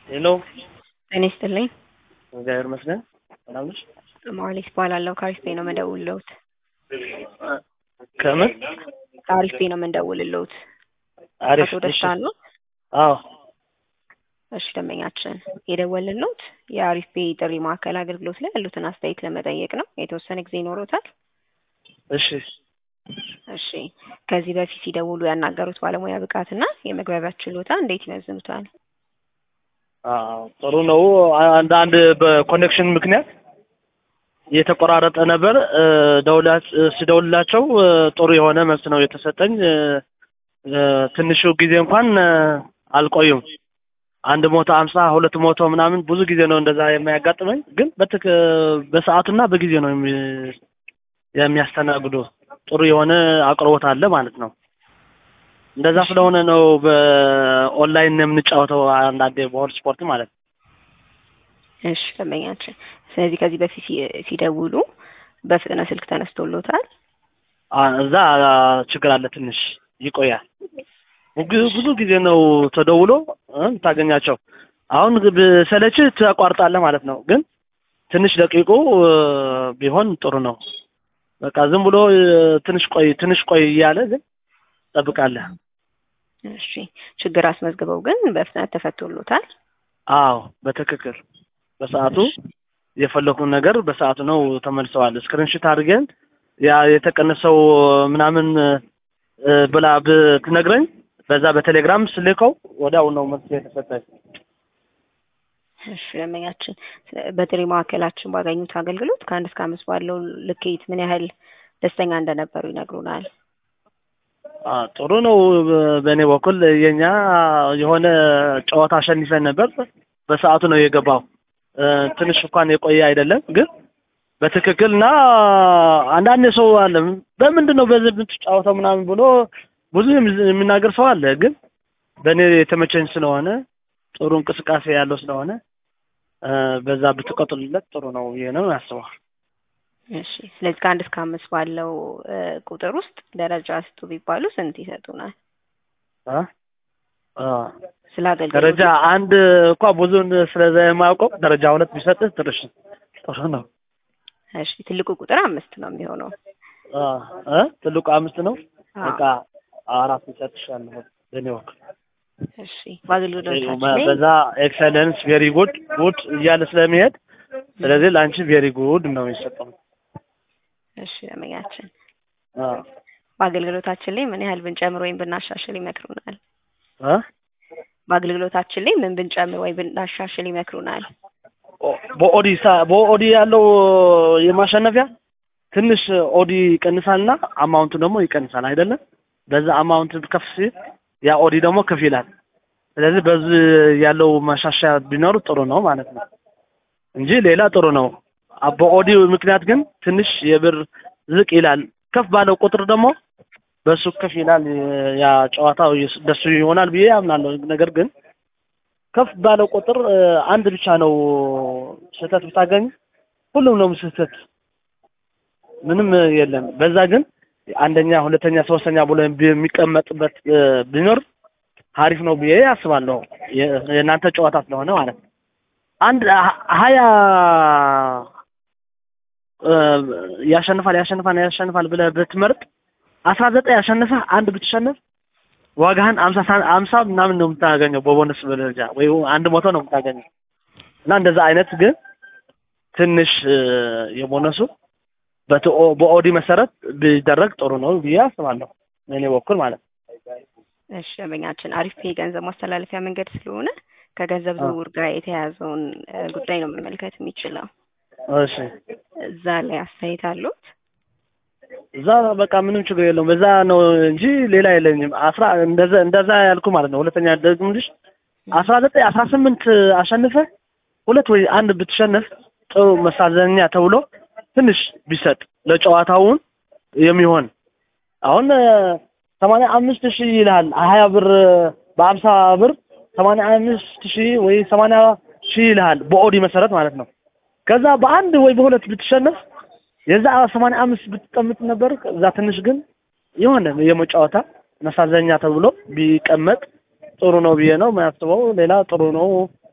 ሄሎ ጤና ይስጥልኝ። እግዚአብሔር ይመስገን። ሰላም ነሽ? ማሌክ እባላለሁ። ከአሪፍ ቤ ነው የምደውልልዎት። ከምን ከአሪፍ ቤ ነው የምንደውልልዎት። አሪፍ አቶ ደስታ ነው? አዎ እሺ ደንበኛችን የደወልንልዎት የአሪፍ ቤ ጥሪ ማዕከል አገልግሎት ላይ ያሉትን አስተያየት ለመጠየቅ ነው። የተወሰነ ጊዜ ይኖሮታል? እሺ እሺ ከዚህ በፊት ሲደውሉ ያናገሩት ባለሙያ ብቃትና የመግባቢያ ችሎታ እንዴት ይመዝኑታል? አዎ ጥሩ ነው። አንዳንድ በኮኔክሽን ምክንያት የተቆራረጠ ነበር። እ፣ ደውላ- ስደውልላቸው እ፣ ጥሩ የሆነ መልስ ነው የተሰጠኝ። እ፣ እ፣ ትንሹ ጊዜ እንኳን እ፣ አልቆዩም። አንድ ሞቶ አምሳ ሁለት ሞቶ ምናምን ብዙ ጊዜ ነው እንደዛ የሚያጋጥመኝ። ግን በትክ በሰዓቱና በጊዜ ነው የሚ- የሚያስተናግዱ። ጥሩ የሆነ አቅርቦት አለ ማለት ነው። እንደዛ ስለሆነ ነው በኦንላይን የምንጫወተው አንዳንዴ በሆት ስፖርት ማለት ነው። እሺ ደንበኛችን ስለዚህ ከዚህ በፊት ሲ- ሲደውሉ በፍጥነት ስልክ ተነስቶሎታል? አ፣ እዛ ችግር አለ፣ ትንሽ ይቆያል። ብዙ- ብዙ ጊዜ ነው ተደውሎ እ፣ የምታገኛቸው። አሁን ብሰለች ታቋርጣለህ ማለት ነው። ግን ትንሽ ደቂቁ እ፣ ቢሆን ጥሩ ነው። በቃ ዝም ብሎ እ፣ ትንሽ ቆይ ትንሽ ቆይ እያለ ግን ጠብቃለህ። እሺ ችግር አስመዝግበው ግን በፍጥነት ተፈቶሎታል? አዎ በትክክል በሰዓቱ የፈለኩን ነገር በሰዓቱ ነው ተመልሰዋል። ስክሪንሽት አድርገን ያ የተቀነሰው ምናምን እ፣ ብላ ብትነግረኝ በዛ በቴሌግራም ስልከው ወዲያው ነው መልስ የተሰጠኝ። እሺ ደንበኛችን ስለ- በጥሪ ማዕከላችን ባገኙት አገልግሎት ከአንድ እስከ አምስት ባለው ልኬት ምን ያህል ደስተኛ እንደነበሩ ይነግሩናል? አ፣ ጥሩ ነው። በ- በእኔ በኩል የኛ የሆነ ጨዋታ አሸንፈን ነበር። በሰዓቱ ነው የገባው። እ፣ ትንሽ እንኳን የቆየ አይደለም ግን በትክክል እና አንዳንድ ሰው አለ በምንድን ነው በዚህ የምትጫወተው ምናምን ብሎ ብዙ የሚ- የሚናገር ሰው አለ። ግን በእኔ የተመቸኝ ስለሆነ ጥሩ እንቅስቃሴ ያለው ስለሆነ እ፣ በዛ ብትቀጥሉለት ጥሩ ነው ብዬ ነው ያስበው። እሺ ስለዚህ ከአንድ እስከ አምስት ባለው እ፣ ቁጥር ውስጥ ደረጃ ስጡ ቢባሉ ስንት ይሰጡናል? አ? አ፣ ስለ አገልግሎት ደረጃ አንድ እንኳ ብዙን ስለዛ የማያውቀው ደረጃ ሁለት ቢሰጥህ ትርሽ ጥሩ ነው። እሺ ትልቁ ቁጥር አምስት ነው የሚሆነው። አ፣ እ? ትልቁ አምስት ነው። አዎ። በቃ አራት ይሰጥሻለሁ በእኔ በኩል እሺ በአገልግሎታችን ላይ በዛ ኤክሰለንስ ቬሪ ጉድ ጉድ እያለ ስለሚሄድ ስለዚህ ለአንቺ ቬሪ ጉድ ነው የሚሰጠው። እሺ ደንበኛችን አ፣ በአገልግሎታችን ላይ ምን ያህል ብንጨምር ወይም ብናሻሽል ይመክሩናል? አ? በአገልግሎታችን ላይ ምን ብንጨምር ወይም ብናሻሽል ይመክሩናል? ኦ- በኦዲ ሳ- በኦዲ ያለው የማሸነፊያ ትንሽ ኦዲ ይቀንሳልና አማውንቱ ደግሞ ይቀንሳል አይደለም። በዛ አማውንት ከፍ ሲል ያ ኦዲ ደግሞ ከፍ ይላል። ስለዚህ በዚህ ያለው ማሻሻያ ቢኖር ጥሩ ነው ማለት ነው እንጂ ሌላ ጥሩ ነው። አ- በኦዲ ምክንያት ግን ትንሽ የብር ዝቅ ይላል። ከፍ ባለው ቁጥር ደግሞ በሱ ከፍ ይላል። ያ ጨዋታው የስ- ደሱ ይሆናል ብዬ አምናለሁ። ነገር ግን ከፍ ባለው ቁጥር እ፣ አንድ ብቻ ነው ስህተት ብታገኝ ሁሉም ነው ስህተት፣ ምንም እ፣ የለም። በዛ ግን አንደኛ፣ ሁለተኛ፣ ሶስተኛ ብሎ የሚቀመጥበት እ፣ ቢኖር አሪፍ ነው ብዬ አስባለሁ። የ- የእናንተ ጨዋታ ስለሆነ ማለት ነው። አንድ ሀ- ሀያ እ፣ ያሸንፋል ያሸንፋል ያሸንፋል ብለህ ብትመርጥ አስራ ዘጠኝ ያሸንፈህ አንድ ብትሸንፍ ዋጋህን አምሳ ሳ- አምሳ ምናምን ነው የምታገኘው በቦነስ ደረጃ ወይ አንድ መቶ ነው የምታገኘው። እና እንደዛ አይነት ግን ትንሽ እ፣ የቦነሱ በትኦ- በኦዲ መሰረት ቢደረግ ጥሩ ነው ብዬ አስባለሁ በእኔ በኩል ማለት ነው። እሺ ደንበኛችን አሪፍ ፔ ገንዘብ ማስተላለፊያ መንገድ ስለሆነ ከገንዘብ አዎ። ዝውውር ጋር የተያያዘውን እ፣ ጉዳይ ነው መመልከት የሚችለው። እሺ እዛ ላይ አስተያየት አሉት? እዛ በቃ ምንም ችግር የለውም። በዛ ነው እንጂ ሌላ የለኝም። አስራ እንደዛ እንደዛ ያልኩ ማለት ነው። ሁለተኛ ደግምልሽ አስራ ዘጠኝ አስራ ስምንት አሸንፈ ሁለት ወይ አንድ ብትሸነፍ ጥሩ መሳዘኛ ተብሎ ትንሽ ቢሰጥ ለጨዋታውን የሚሆን አሁን ሰማንያ አምስት ሺህ ይልሃል ሀያ ብር በአምሳ ብር ሰማንያ አምስት ሺህ ወይ ሰማንያ ሺህ ይልሃል በኦዲ መሰረት ማለት ነው። ከዛ በአንድ ወይ በሁለት ብትሸነፍ የዛ ሰማንያ አምስት ብትቀምጥ ነበር። እዛ ትንሽ ግን የሆነ የመጫወታ መሳዘኛ ተብሎ ቢቀመጥ ጥሩ ነው ብዬ ነው የማያስበው። ሌላ ጥሩ ነው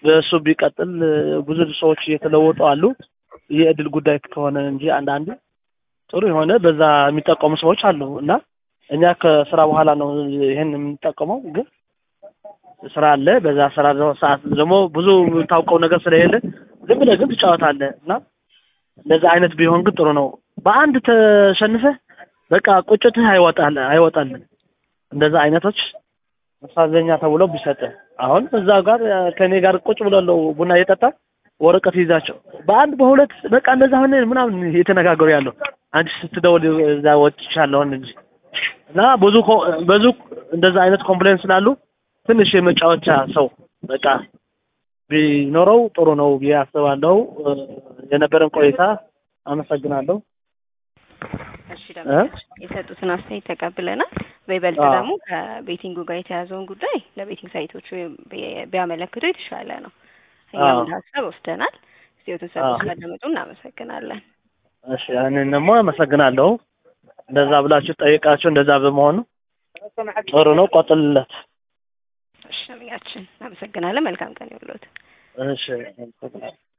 በእሱ ቢቀጥል እ፣ ብዙ ሰዎች እየተለወጡ አሉ። የእድል ጉዳይ ከሆነ እንጂ አንዳንዱ ጥሩ የሆነ በዛ የሚጠቀሙ ሰዎች አሉ እና እኛ ከስራ በኋላ ነው ይሄን የምንጠቀመው። ግን ስራ አለ። በዛ ስራ ደግሞ ሰዓት ደግሞ ብዙ የምታውቀው ነገር ስለሌለ ዝም ብለህ ግን ትጫወታለህ እና እንደዛ አይነት ቢሆን ግን ጥሩ ነው። በአንድ ተሸንፈህ በቃ ቁጭትህ አይወጣል አይወጣልን። እንደዛ አይነቶች መሳዘኛ ተብሎ ቢሰጥህ አሁን እዛ ጋር እ፣ ከእኔ ጋር ቁጭ ብለው ቡና እየጠጣ ወረቀት ይዛቸው በአንድ በሁለት በቃ እንደዛ ሆነ ምናምን እየተነጋገሩ ያለው አንቺ ስትደውል እዛ ወጥቻለሁን እንጂ እና ብዙ ኮ- ብዙ እንደዛ አይነት ኮምፕሌን ስላሉ ትንሽ የመጫወቻ ሰው በቃ ቢኖረው ጥሩ ነው ብዬ አስባለሁ። እ፣ የነበረን ቆይታ አመሰግናለሁ። እሺ ደግሞ የሰጡትን አስተያየት ተቀብለናል። በይበልጥ አዎ። ደግሞ ከቤቲንጉ ጋር የተያዘውን ጉዳይ ለቤቲንግ ሳይቶቹ ቢ- ቢያመለክቱ የተሻለ ነው። እኛም አዎ። እንደ ሀሳብ ወስደናል። ጊዜዎትን ሰጡ አዎ። ስላደመጡ እናመሰግናለን። እሺ ያንን ደግሞ አመሰግናለሁ። እንደዛ ብላችሁ ጠይቃችሁ እንደዛ በመሆኑ ጥሩ ነው። ቆጥልለት። እሺ ነቢያችን እናመሰግናለን። መልካም ቀን ይሁንልዎት። እሺ